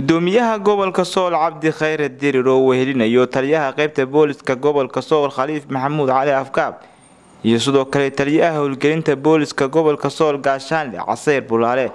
gudoomiyaha gobolka sool cabdi khayre dirir oo wehelinayo taliyaha qeybta booliska gobolka sool khaliif maxamuud cali afkaab iyo sidoo kale taliyaha howlgelinta booliska gobolka sool gaashaanle caseyr bulaale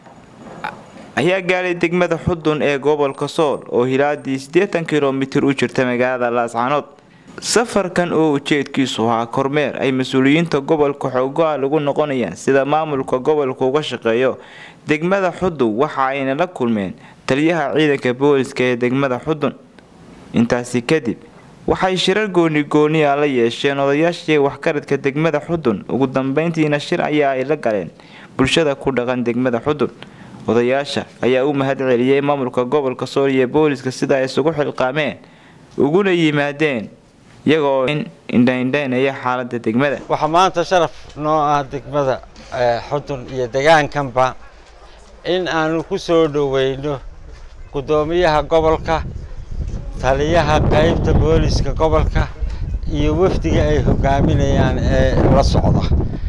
ayaa gaadhay degmada xudun ee gobolka sool oo hilaadii siddeetan kilomitir u jirta magaalada laascanood safarkan oo ujeedkiisu ahaa kormeer ay mas-uuliyiinta gobolka xoogaa lagu noqonayaan sida maamulka gobolka uga shaqeeyo degmada xudun waxa ayna la kulmeen taliyaha ciidanka booliska ee degmada xudun intaasi kadib waxay shirar gooni gooniya la yeesheen odayaashii waxkaradka degmada xudun ugu dambeyntiina shir ayaa ay la galeen bulshada ku dhaqan degmada xudun odayaasha ayaa u mahad celiyey maamulka gobolka sool iyo booliska sida ay isugu xilqaameen uguna yimaadeen iyagoo indhaindhaynaya xaalada degmada waxaa maanta sharaf noo ah degmada xudun iyo degaankanba in aanu ku soo dhoweyno guddoomiyaha gobolka taliyaha qeybta booliska gobolka iyo wafdiga ay hogaaminayaan ee la socda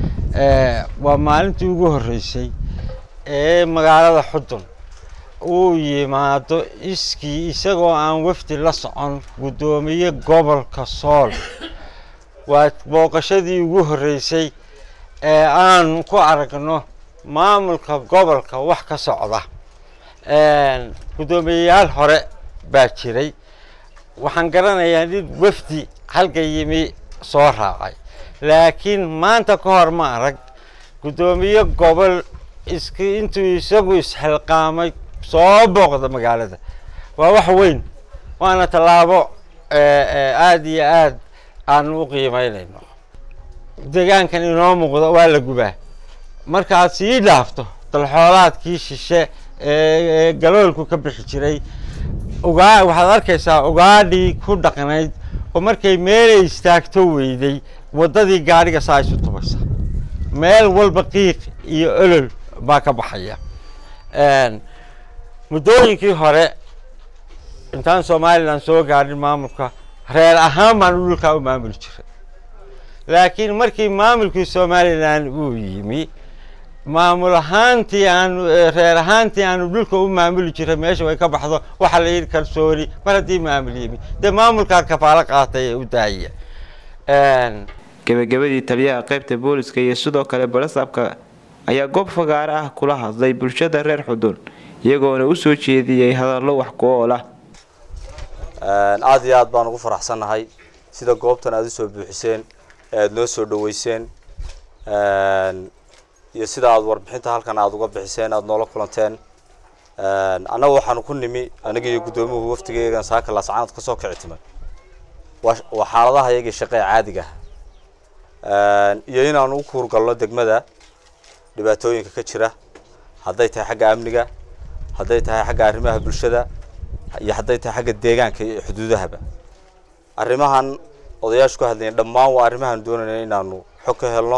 waa maalintii ugu horreysay ee magaalada xudun uu yimaado iskii isagoo aan wafdi la socon guddoomiye gobolka sool waa booqashadii ugu horreysay ee aanu ku aragno maamulka gobolka wax ka socda guddoomiyeyaal hore baa jiray waxaan garanayaa nin wafdi halka yimi soo raacay laakiin maanta ka hor ma arag guddoomiye gobol isk intuu isagu isxilqaamay soo booqda magaalada waa wax weyn waana tallaabo aada iyo aad aanu u qiimeynayno degaankan inoo muuqdo waa la gubaa markaad sii dhaafto dalxoolaadkii shishe ee galoolku ka bixi jiray ugaa waxaad arkaysaa ugaadhii ku dhaqnayd oo markay meelay istaagto weyday waddadii gaadhiga saa isu tubaysa meel walba qiiq iyo olol baa ka baxaya muddooyinkii hore intaan somalilan soo gaadhin maamulka reer ahaan baanu dhulkaa u maamuli jiray laakiin markii maamulkii somalilan uu yimi maamul ahaantii aanu reer ahaantii aanu dhulka u maamuli jiray meesha way ka baxdo waxaa la yidhi kalsooni mar haddii maamul yimi dee maamulkaa kafaalo qaatay ee u daaya gebagabadii taliyaha qeybta booliska iyo sidoo kale balasaabka ayaa goob fagaare ah kula hadlay bulshada reer xudun iyagoona u soo jeediyey hadallo wax ku ool ah aada iyo aad baan ugu faraxsannahay sida goobtan aada usoo buuxiseen ee aada noo soo dhaweyseen iyo sida aada warbixinta halkan aada uga bixiseen aada noola kulanteen annaga waxaanu ku nimi aniga iyo guddoomiyahu waftigeegan saaka laascaanood ka soo kici timay waa xaaladaha iyagii shaqee caadiga ah iyo inaanu u kuurgalno degmada dhibaatooyinka ka jira hadday tahay xagga amniga hadday tahay xagga arrimaha bulshada iyo hadday tahay xagga deegaanka iyo xuduudahaba arrimahan odayaashu ka hadlayen dhammaan waa arrimahaan doonayna inaanu xog ka helno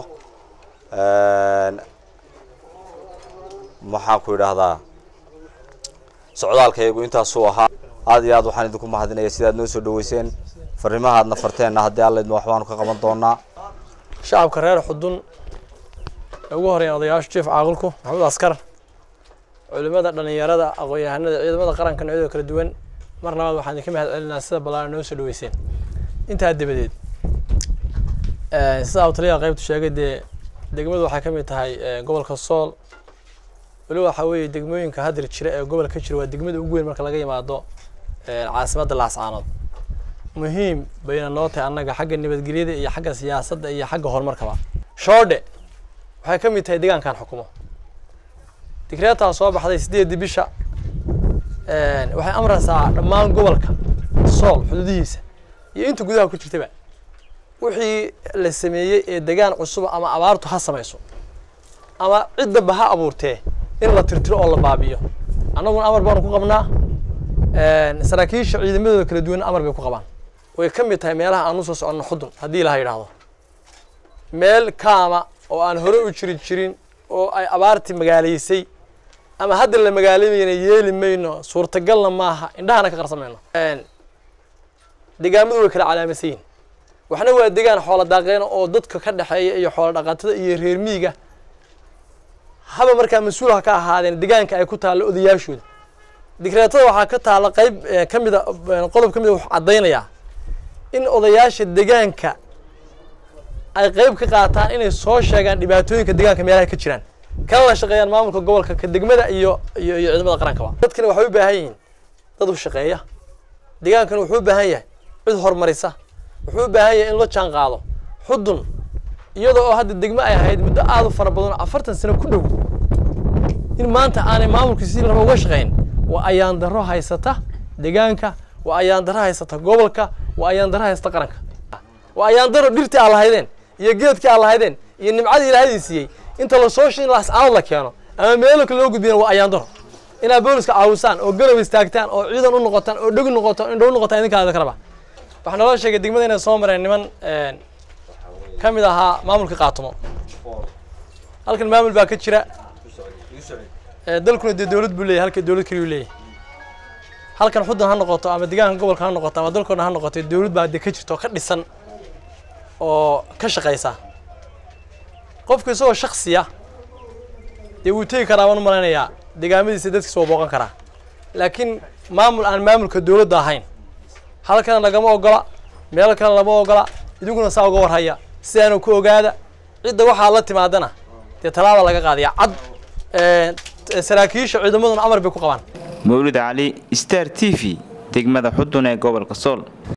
maxaan ku idhaahdaa socdaalkaygu intaasuu ahaa aada iyo aad waxaan idinku mahadinaya sidaad noo soo dhaweyseen fariimaha aadna farteenna haddii allaydma waxbaanu ka qaban doonaa shacabka reer xudun ee ugu horeeya odayaasha jief caaqilku maxamuud askar culimada dhalinyarada aqoon-yahanada ciidamada qaranka noocyada kala duwan mar labaad waxaan idinka mahad celinaa sida ballaaran noo soo dhaweyseen intaa dabadeed sidaa uu taliyaha qaybtu sheegay dee degmadu waxay ka mid tahay gobolka sool weli waxaa weeye degmooyinka hadir jira ee gobolka ka jira waa degmada ugu weyn marka laga yimaado caasimadda laascaanood muhiim bayna noo tahay annaga xagga nabadgelyada iyo xagga siyaasadda iyo xagga horumarkaba shoodhe waxay ka mid tahay deegaankan xukumo digreetaa soo baxday sideedii bisha waxay amraysaa dhammaan gobolka sool xuduudihiisa iyo inta gudaha ku jirtaba wixii la sameeyey ee degaan cusuba ama abaartu ha samayso ama ciddaba ha abuurtee in la tirtiro oo la baabiyo annaguna amar baanu ku qabnaa saraakiisha ciidamadooda kala duwan amar bay ku qabaan way ka mid tahay meelaha aan usoo soconno xudun haddii ilaha yidhaahdo meel kaama oo aan hore u jiri jirin oo ay abaartii magaalaysay ama hadda la magaalamayna yeeli mayno suurtagalna maaha indhahana ka qarsan mayno degaamadu way kala calaamasayin waxna waa degaan xoola daaqeena oo dadka ka dhexeeya iyo xoola dhaqatada iyo reer miiga haba markaa mas-uul ha ka ahaadeen degaanka ay ku taallo odayaashooda digreetada waxaa ka taala qayb ka mida qodob ka mida wuxuu caddaynayaa in odayaasha deegaanka ay qayb ka qaataan inay soo sheegaan dhibaatooyinka deegaanka meelaha ka jiraan kana la shaqeeyaan maamulka gobolka ka degmada iyo iyo iyo ciidamada qarankaba dadkani waxay u baahan yihiin dad u shaqeeya deegaankana wuxuu u baahan yahay cid horumarisa wuxuu u baahan yahay in la jaan qaado xudun iyadoo oo hadda degmo ay ahayd muddo aada u fara badan oo afartan sano ku dhow in maanta aanay maamulkii si laba uga shaqayn waa ayaan darro haysata deegaanka waa ayaan darro haysata gobolka waa ayaan darro haysata qaranka waa ayaan darro dhirtii aan lahaydeen iyo geedkii aan lahaydeen iyo nimcadii ilaahadii siiyey inta lasoo shin lascaanood la keeno ama meelo kale loo gudbiyana waa ayaan darro inaad booliska caawisaan oo garab istaagtaan oo ciidan u noqotaan oo dheg noqotaan indhow noqotaan idinkaada kaleba waxaa naloo sheegay degmada inay soo mareen niman ka mid ahaa maamulka qaatumo halkan maamul baa ka jira dalkuna dee dowlad buu leeyahy halka dowlad keliyu leeyahy halkan xuddan ha noqoto ama deegaanka gobolka ha noqoto ama dalkoodna ha noqoto dowlad baa dee ka jirta oo ka dhisan oo ka shaqaysa qofku isagoo shaksiya dee wuu tegi karaa waan u malaynayaa deegaamadiisa dadkiisa waa booqan karaa laakiin maamul aan maamulka dowladda ahayn halkana lagama ogola meel kale lama ogola idinkuna saa uga warhaya sidaanu ku ogaada cidda waxaa la timaadana dee tallaaba laga qaadaya cad saraakiisha ciidamaduna amar bay ku qabaan mawlid cali star t v degmada xudun ee gobolka sool